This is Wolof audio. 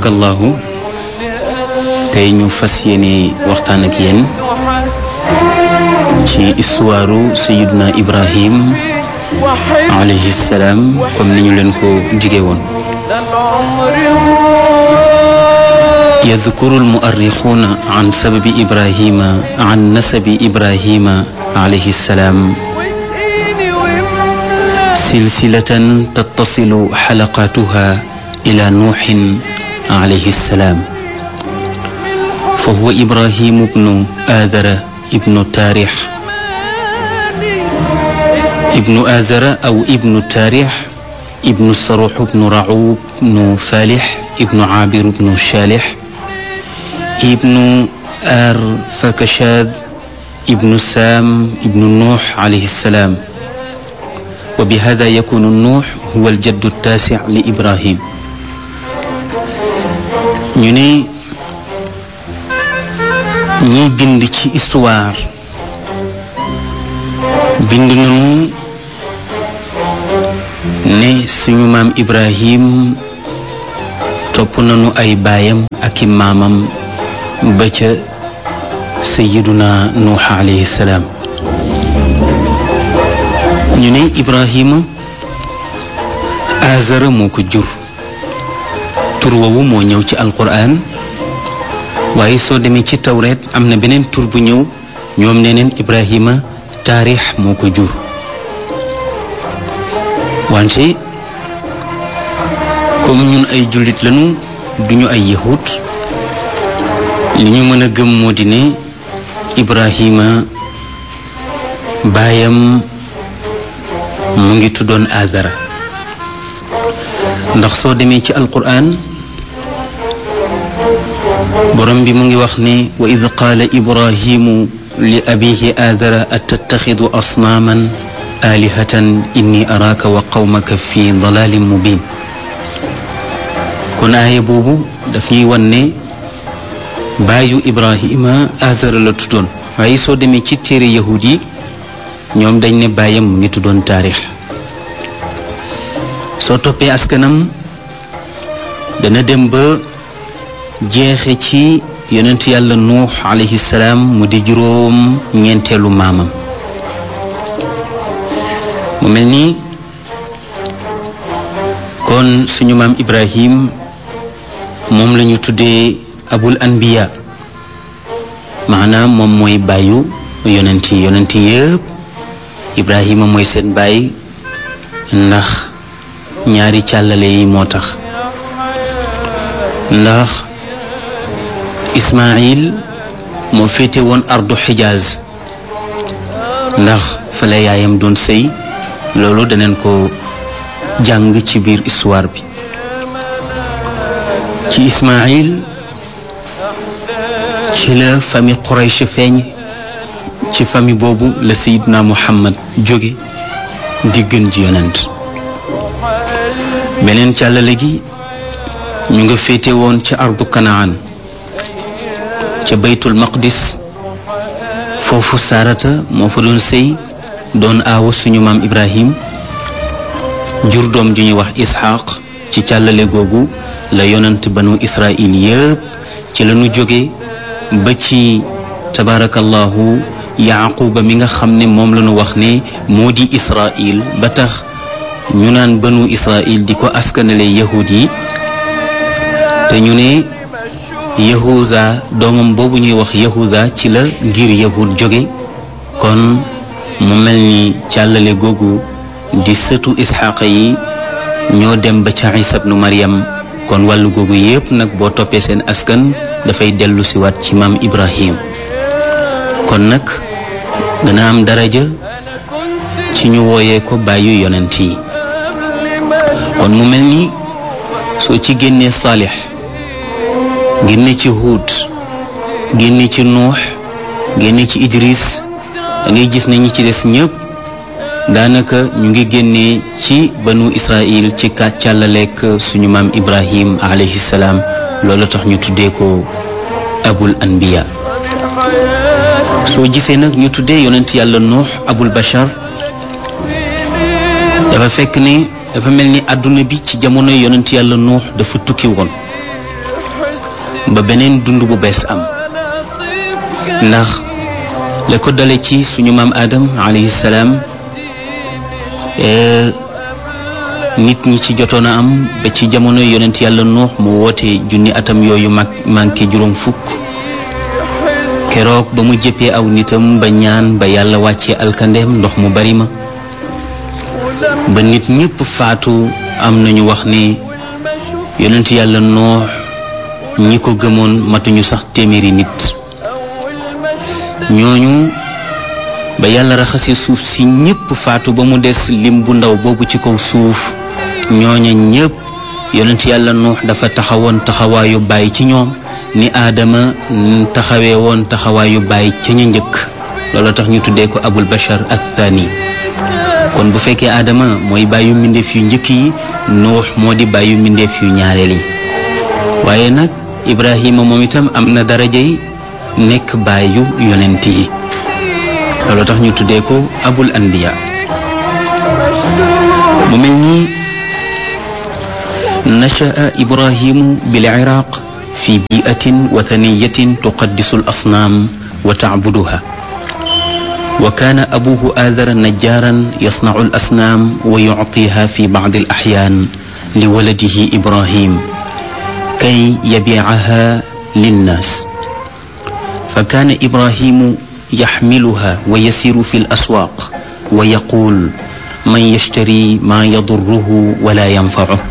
tabarakallahu tey ñu fas yéene waxtaan ak yéen ci histoire sayiduna ibrahim alayhi salaam comme ni ñu leen ko jige woon يذكر المؤرخون عن سبب إبراهيم عن نسب إبراهيم عليه السلام سلسلة تتصل حلقاتها إلى نوح عليه السلام فهو إبراهيم بن آذر ابن تاريح ابن آذر أو ابن تاريح ابن الصروح بن رعوب بن فالح ابن عابر بن شالح ابن آر فكشاذ ابن سام ابن نوح عليه السلام وبهذا يكون النوح هو الجد التاسع لإبراهيم ñu ne ñiy bind ci histoire bind nañu ne suñu maam Ibrahim topp nañu ay baayam ak i maamam ba ca sayiduna nuux alayhi salaam ñu ne Ibrahima azara moo ko jur tur woowu moo ñëw ci alquran waaye soo demee ci tawreet am na beneen tur bu ñëw ñoom nee neen Ibrahima taarix moo ko jur wante comme ñun ay jullit lañu duñu ay yahut li ñu mën a gëm moo di ne Ibrahima baayam mu ngi tuddoon Azara ndax soo demee ci alquran borom bi mu ngi wax ne wa id qaala ibrahimu li abihi aadara atattaxidu asnaaman aalihatan inni araaka wa qawmaka fi dalalin mubin kon aaya boobu daf ñuy wan ne baayu ibrahima aadara la tuddoon waaye soo demee ci téere yahud yi ñoom dañ ne baayam mu ngi tuddoon taarix soo toppee askanam dana dem ba jeexe ci yonent yàlla nuux alayhi salaam mu di juróom ñeenteelu maamam mu mel ni kon suñu maam ibrahim moom la ñu tuddee abul anbiya maanaam moom mooy bàyyu yonent yi yonent yëpp ibrahima mooy seen baay ndax ñaari càllale yi moo tax ndax ismail moo féete woon ardu xijaaz ndax fa la yaayam doon sëy loolu daneen ko jàng ci biir histoire bi ci ismail ci la famille Quraysh feeñ ci famille boobu la sayidna muhammad jóge di gën ji yonent beneen càllale gi ñu nga féete woon ca ardu kanaan ca baytul maqdis foofu saarata moo fa doon sëy doon aawa suñu maam ibrahim jur doom ju ñuy wax isxaq ci càllale googu la yonent banu israil yëpp ci la ñu jóge ba ci tabaarakallahu yaquba mi nga xam ne moom la ñu wax ne moo di israil ba tax ñu naan banu israil di ko askanale yahud yi te ñu ne yahuda doomam boobu ñuy wax yahuda ci la ngir yahud jóge kon mu mel ni càllale googu di sëtu isxaqa yi ñoo dem ba ca isa bnu maryam kon wàllu googu yépp nag boo toppee seen askan dafay dellu si waat ci maam ibrahim kon nag dana am daraja ci ñu wooyee ko bàyyu yonent yi kon mu mel ni soo ci génnee saalix génne ci huud génne ci nuux génne ci idris da ngay gis ne ñi ci des ñëpp daanaka ñu ngi génnee ci banu israil ci kàccàllaleek suñu maam ibrahim alayhi salaam loolu tax ñu tuddee ko abul anbiya soo gisee nag ñu tuddee yonent yàlla nuux abul bashar dafa fekk ne dafa mel ni àdduna bi ci jamono yonent yàlla nuux dafa tukki woon ba beneen dund bu bees am ndax la ko dale ci suñu maam Adam alayhi salaam nit ñi ci jotoon a am ba ci jamono yonent yàlla nuux mu woote junni atam yooyu mag manqué juróom fukk keroog ba mu jëppee aw nitam ba ñaan ba yàlla wàccee alkandeem ndox mu bari ma ba nit ñépp faatu am nañu wax ne yonent yàlla nuux ñi ko gëmoon matuñu sax téeméeri nit ñooñu ba yàlla raxasee suuf si ñépp faatu ba mu des lim bu ndaw boobu ci kaw suuf ñooña ñépp yonent yàlla nuux dafa taxawoon taxawaayu bàyyi ci ñoom ni aadama taxawee woon taxawaayu bàyyi ca ña njëkk loolu tax ñu tuddee ko abul bashar ak thani kon bu fekkee aadama mooy bàyyu mbindeef yu njëkk yi nuux moo di bàyyu mbindeef yu ñaareel yi waaye nag ibrahima moom itam am na darajay nekk bàyyu yonent yi loolu tax ñu tuddee ko abul anbiya mu mel nii nachaa ibrahimu bil iraq fi biatin wathaniyatin tuqaddisu al asnaam wa tacbuduha wa kaana abuhu aadara najjaaran yasnacu al asnaam wa yuctiha fi bacdi al axyaan li waladihi ibrahim kay yabiicaha linnaas fa kaana ibrahimu yaxmiluha wa yasiru fi laswaaq wa yaquul man yashtari maa yadurruhu wala yanfacuh